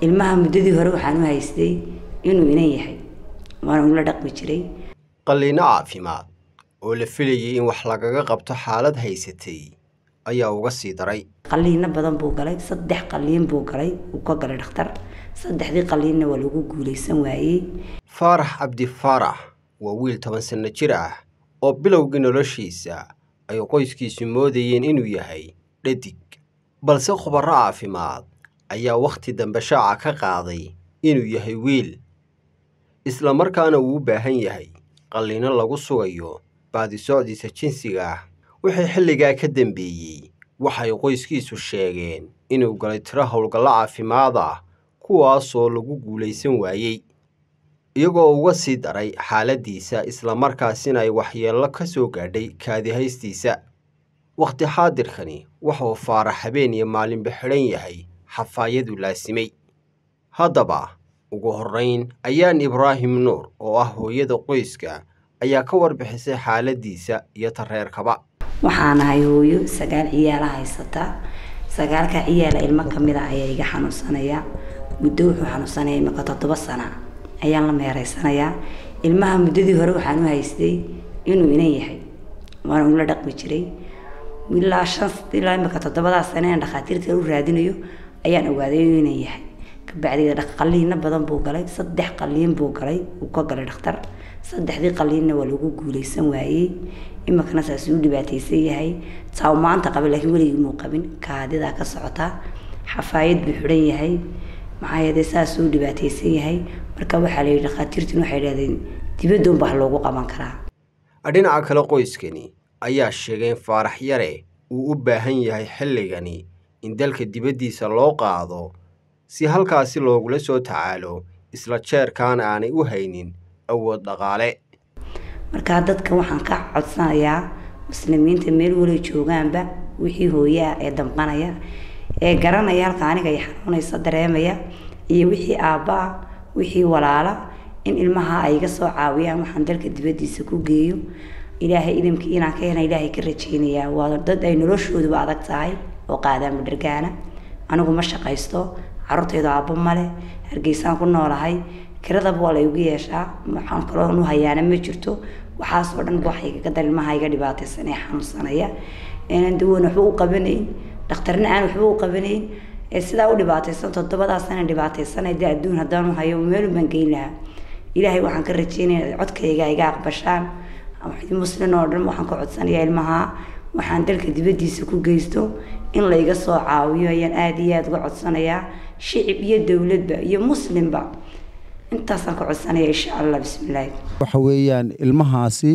ilmaha muddadii hore waxaan u haystay inuu inan yahay waana ula dhaqmi jiray qalliinno caafimaad oo la filayay in wax lagaga qabto xaalad haysatay ayaa uga sii daray qalliino badan buu galay saddex qalliin buu galay uu ka galay dhakhtar saddexdii qalliinna waa lagu guulaysan waayey faarax cabdi faarax waa wiil toban sanno jir ah oo bilowgii noloshiisa ay qoyskiisu moodayeen inuu yahay dhadig balse khubarro caafimaad ayaa wakhti dambe shaaca ka qaaday inuu yahay wiil isla markaana uu u baahan yahay qalliino lagu sugayo baadisocdiisa jinsiga ah wixii xilligaa ka dambeeyey waxay qoyskiisu sheegeen inuu galay tiro howlgallo caafimaad ah kuwaasoo lagu guulaysan waayey iyagoo uga sii daray xaaladdiisa islamarkaasina ay waxyeello ka soo gaadhay kaadihaystiisa wakhti xaadirkani wuxuu faarax habeen iyo maalinba xidhan yahay xafaayadu laasimay haddaba ugu horrayn ayaan ibraahim nuur oo ah hooyada qoyska ayaa ka warbixisay xaaladdiisa iyo tareerkaba waxaan ahay hooyo sagaal ciyaala haysata sagaalka ciyaala ilmo kamid a ayaa iga xanuunsanaya muddo wuxuu xanuunsanaya imika toddoba sana ayaan la meereysanayaa ilmaha muddadii hore waxaan u haystay inuu inan yahay waana ula dhaqmi jiray ilaa shan ilaa imika toddobadaa sane aan dhakhaatiirta u raadinayo ayaan ogaaday inuu inan yahay kabacdi qalliino badan buu galay saddex qalliin buu galay uu ka galay dhakhtar saddexdii qalliinna waa lagu guulaysan waayey imikana saasuu u dhibaataysan yahay taa maanta qaba laakiin weligii muu qabin kaadidaa ka socota xafaayad buu xidhan yahay maxaa yeelay saasuu u dhibaataysan yahay marka waxaa layidhi dhakhaatiirtin waxay idhahdeen dibadda unbaa loogu qaban karaa dhinaca kale qoyskani ayaa sheegay in faarax yare uu u baahan yahay xilligani in dalka dibaddiisa loo qaado si halkaasi loogula soo tacaalo isla jeerkaana aanay u haynin awood dhaqaale markaa dadka waxaan ka codsanayaa muslimiinta meel weli joogaanba wixii hooyaa ee damqanaya ee garanaya halka aniga ay xanuunaysa dareemaya iyo wixii aabba-a wixii walaala in ilmaha ay iga soo caawiyaan waxaan dalka dibaddiisa ku geeyo ilaahay idamkii inaan ka hena ilaahay ka rajeynayaa waa dad ay noloshooduba adag tahay oo qaadaan madhargaana anigu ma shaqaysto carruurtaydu aabbo male hargeysaan ku noolahay kiradaba waa la igu yeeshaa waxaan kaloo u hayaana ma jirto waxaasoo dhan waxay kaga dar ilmaha iga dhibaataysan ee xanuunsanaya aanan dawan waxba u qabanayn dhakhtarna aan waxba u qabanayn ee sidaa u dhibaataysan toddobadaasana dhibaataysanay dee adduun haddaan u hayo meelun baan geyn lahaa ilaahay waxaan ka rajeynaya codkayga iga aqbashaan muslin oo dhan waxaan ka codsanayaa ilmaha waxaan dalka dibaddiisa ku geysto in layga soo caawiyo ayaan aada iyo aada uga codsanayaa shicib iyo dowladba iyo muslimba intaasaan ka codsanaya insha allah bismillaahi waxa weeyaan ilmahaasi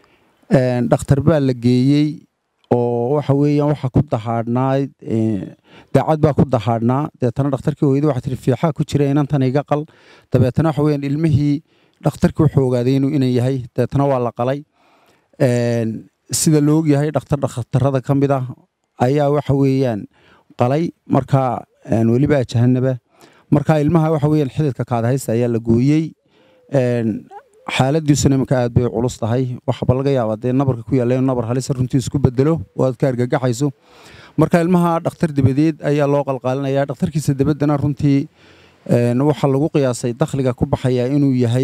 dhakhtar baa la geeyey oo waxa weeyaan waxa ku dahaadhnayd daacad baa ku dahaadhnaa deetana dhakhtarkii hooyada waxa tiri fiixaa ku jira inantan iga qal dabeetana waxa weeyaan ilmihii dhakhtarkii wuxuu ogaaday inuu inan yahay deetana waa la qalay sida la ogyahay dhakhtar dhakhtarada ka mid ah ayaa waxa weeyaan qalay markaa weliba jahanaba markaa ilmaha waxa weeyaan xididka kaadahaysta ayaa la gooyey xaaladiisuna iminka aad bay culus tahay waxaba laga yaabaa dee nabarka ku yaalla inuu nabar halisa runtii isku bedelo oo aad ka argagaxayso marka ilmaha dhakhtar dabadeed ayaa loo qalqaalinaya dhakhtarkiisa dabaddana runtii waxaa lagu qiyaasay dakhliga ku baxaya inuu yahay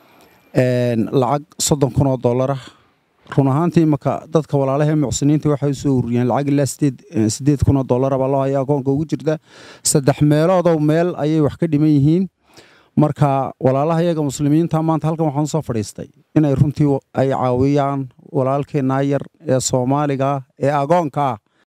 lacag soddon kun oo dollarah run ahaantii imanka dadka walaalaha mucsiniinta waxay u soo ururiyeen lacag ilaa sideed sideed kun oo dollara baa loo haya akoonka ugu jirta saddex meeloodow meel ayay wax ka dhiman yihiin marka walaalaha iyaga muslimiinta maanta halkan waxaan usoo fadhiistay inay runtii ay caawiyaan walaalkeenaa yar ee soomaaliga ee agoonka ah